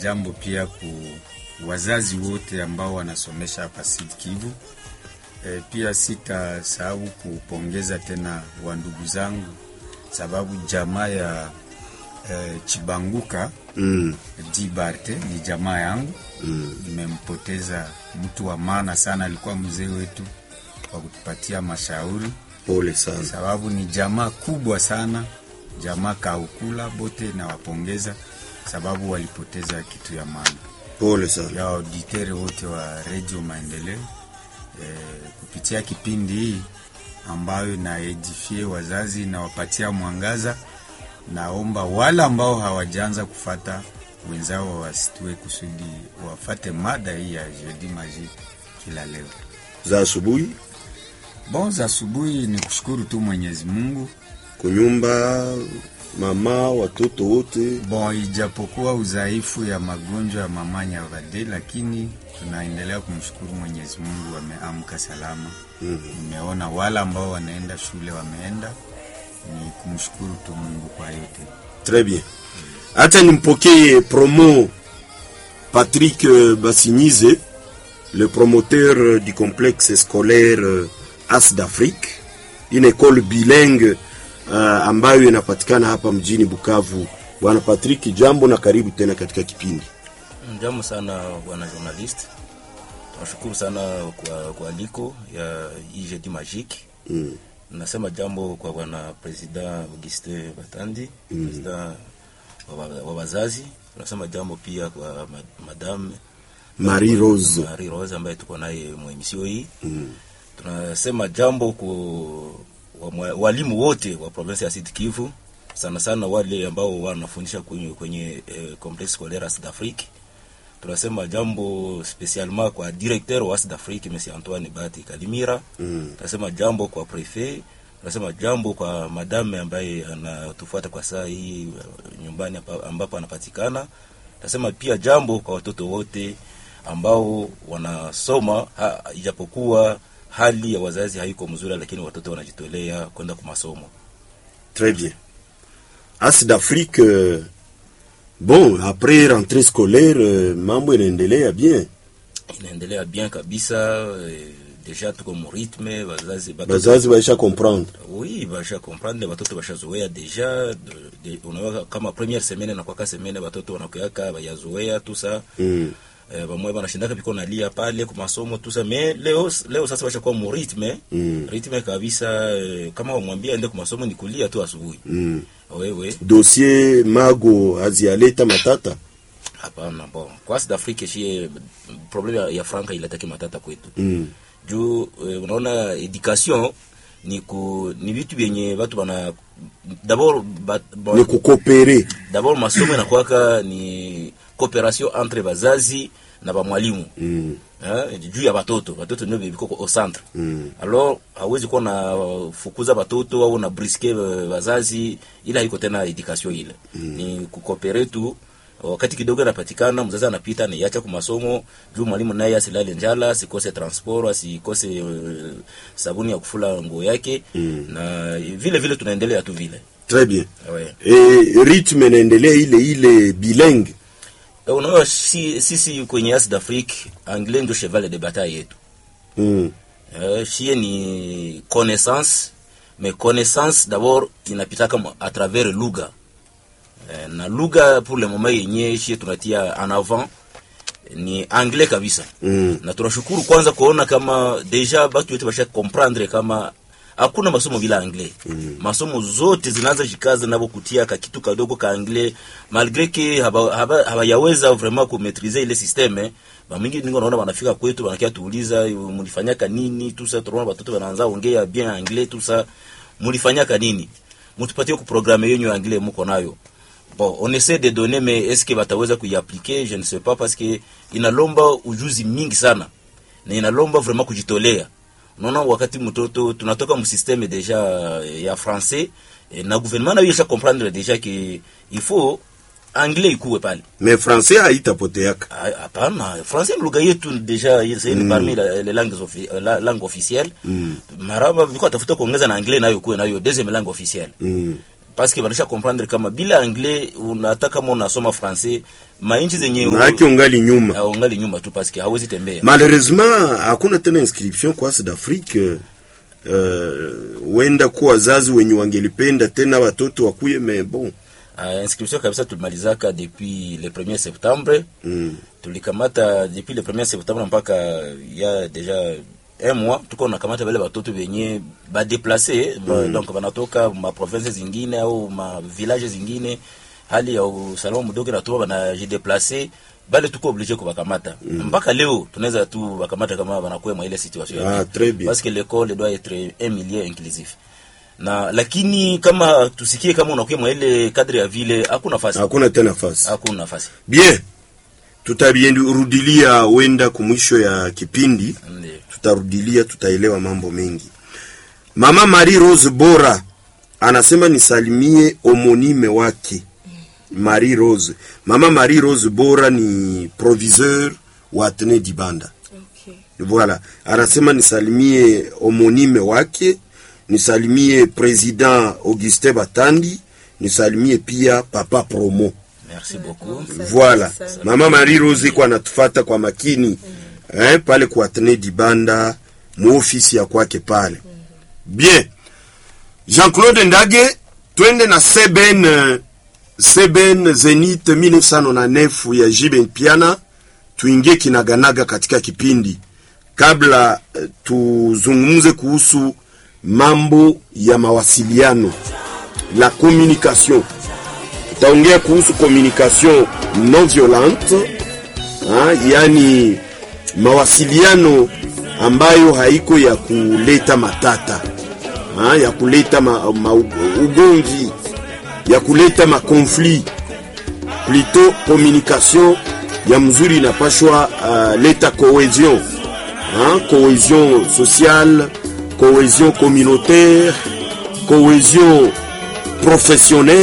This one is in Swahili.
jambo pia ku wazazi wote ambao wanasomesha hapa Sud Kivu. E, pia sitasahau kupongeza tena wandugu zangu, sababu jamaa ya e, Chibanguka Mm. Dibarte ni jamaa yangu Mm. nimempoteza mtu wa maana sana, alikuwa mzee wetu wa kutupatia mashauri, Pole sana. sababu ni jamaa kubwa sana, jamaa kaukula bote. Nawapongeza sababu walipoteza kitu ya maana. Pole sana. Ya auditere wote wa redio Maendeleo e, kupitia kipindi hii ambayo naedifie wazazi nawapatia mwangaza, naomba wale ambao hawajaanza kufata wenzao wasitue kusudi wafate mada hii ya jeudi magique kila leo. Za asubuhi Bon, za asubuhi ni kushukuru tu Mwenyezi Mungu. kunyumba, mama, watoto wote. Bon, ijapokuwa udhaifu ya magonjwa ya mama Nyavade, lakini tunaendelea kumshukuru Mwenyezi Mungu, wameamka salama. Nimeona wale ambao wanaenda shule wameenda, ni kumshukuru tu Mungu kwa yote. Très bien. Acha nimpokee promo Patrick euh, Bassinize, le promoteur euh, du complexe scolaire euh, As d'Afrique, une école bilingue uh, ambayo inapatikana hapa mjini Bukavu. Bwana Patrick, jambo na karibu tena katika kipindi. Jambo sana bwana journalist, tunashukuru sana kwa kwa aliko ya hii jeudi magique. Mm. Nasema jambo kwa bwana president Auguste Batandi, president wa wa- wa wazazi. Tunasema jambo pia kwa ma- madame Marie Rose. Marie Rose ambaye tuko naye mwemisio hii. Mm. Tunasema jambo kwa wa- walimu wote wa province ya Sud Kivu, sana sana wale ambao wanafundisha kwenye, kwenye eh, complexe scolaire Sud Afrique. Tunasema jambo spesialement kwa directeur wa Sud Afrique Monsieur Antoine Bati Kalimira. Mm. Tunasema jambo kwa prefet. Tunasema jambo kwa madame ambaye anatufuata kwa saa hii eh, nyumbani hapa- ambapo anapatikana. Tunasema pia jambo kwa watoto wote ambao wanasoma ha, ijapokuwa hali ya wazazi haiko mzuri, lakini watoto wanajitolea kwenda kwa masomo. Très bien. As d'Afrique, euh, bon, après rentrée scolaire, euh, mambo inaendelea bien. Inaendelea bien kabisa. Eh, deja tuko mu rythme, wazazi batoto- Bazazi baisha comprendre. oui basha comprendre batoto bashazoea deja de, de, unaona kama première semaine na kwaka semaine batoto wanakuyaka bayazoea tout ça Mm. eh, bamwe banashindaka biko nalia pale ku masomo tout ça mais leo leo sasa bashakuwa mu rythme Mm. rythme kabisa eh, kama wamwambia aende ku masomo ni kulia tu asubuhi Mm. wewe dossier mago hazialeta matata hapana bon kwa South Africa shie problem ya, ya franka ilataki matata kwetu mm. juu eh, unaona education ni ku ni vitu vyenye watu bana d'abord ba, ba, ni kukopere d'abord masomo inakuwaka ni cooperation entre bazazi na bamwalimu mm. eh, juu ya batoto batoto ndio biko au centre Mm. alors hawezi kuwa na fukuza batoto au na briske bazazi, ila haiko tena education ile ni kukopere tu wakati kidogo anapatikana mzazi anapita anaiacha kwa masomo juu mwalimu naye asilale njala asikose transport asikose uh, sabuni ya kufula nguo yake Mm. na vile vile tunaendelea tu vile très bien ouais. e, rythme inaendelea ile ile bilingue Eh, unaona si, sisi kwenye As d'Afrique anglais ndio cheval de bataille yetu mm. Euh, shie ni connaissance mais connaissance d'abord inapitaka mo- à travers lugha eh, na lugha pour le moment yenye shie tunatia en avant ni anglais kabisa Mm. na tunashukuru kwanza kuona kama deja batu yote basha comprendre kama hakuna masomo bila anglais mm. masomo zote zinaanza jikaza nabo kutia ka kitu kadogo ka anglais malgré que haba- haba- habayaweza vraiment kumaîtriser ile systeme bamingi ningo naona wanafika kwetu wanakia tuuliza mulifanyaka nini tout ça tunaona batoto wanaanza ongea bien anglais tout ça mulifanyaka nini mutupatie ku programme yenyu ya anglais muko nayo bon on essaie de donner mais est-ce que bataweza kuiappliquer je ne sais pas parce que inalomba ujuzi mingi sana na inalomba vraiment kujitolea unaona wakati mtoto tunatoka msysteme deja ya français eh, na gouvernement nayo isha comprendre deja que il faut anglais ikuwe pale mais français haitapoteaka Ah, hapana français ni lugha yetu deja c'est une parmi la- les langues offi- la langue officielle Mm. maraba viko tafuta kuongeza na anglais nayo kuwe nayo deuxième langue officielle mm. parce que banisha comprendre kama bila anglais unata kama unasoma français mainchi zenye maake ungali nyuma Ah, ungali nyuma tu paske hawezi tembea malheureusement hakuna tena inscription kwa South Afrique uh, wenda kuwa wazazi wenye wangelipenda tena watoto wakuye me bon uh, inscription kabisa tulimalizaka depuis le 1er septembre mm. tulikamata depuis le 1er septembre mpaka ya deja un mois tuko nakamata vale batoto benye badeplace mm. donc banatoka ma province zingine au ma village zingine hali ya usalama mdogo natuma banajideplace bale tuko oblige kubakamata mm. mpaka leo tunaweza tu bakamata kama banakuwa mwa ile situation ya Ah, bien. très bien. parce que l'école doit être un milieu inclusif na lakini kama tusikie kama unakuwa mwa ile cadre ya vile hakuna nafasi hakuna tena nafasi hakuna nafasi bien tutarudilia wenda kumwisho ya kipindi Ndiyo. tutarudilia tutaelewa mambo mengi mama marie rose bora anasema nisalimie omonime wake marie rose mama marie rose bora ni proviseur wa atene dibanda Okay. voilà anasema nisalimie omonime wake nisalimie president augustin batandi nisalimie pia papa promo merci beaucoup Voilà. sana. Mama Marie Rose iko anatufata kwa makini eh, pale kwa Atene Dibanda muofisi ya kwake pale. Bien. Jean-Claude Ndage twende na Seben eh, Seben Zenith 1999 ya Jiben Piana tuingie kinaganaga katika kipindi kabla eh, tuzungumze kuhusu mambo ya mawasiliano la communication tutaongea kuhusu communication non violente ha, yani mawasiliano ambayo haiko ya kuleta matata ha, ya kuleta ma, ma, ugomvi ya kuleta makonflit plutôt communication ya mzuri inapashwa uh, leta cohesion hein, cohesion sociale cohesion communautaire cohesion professionnelle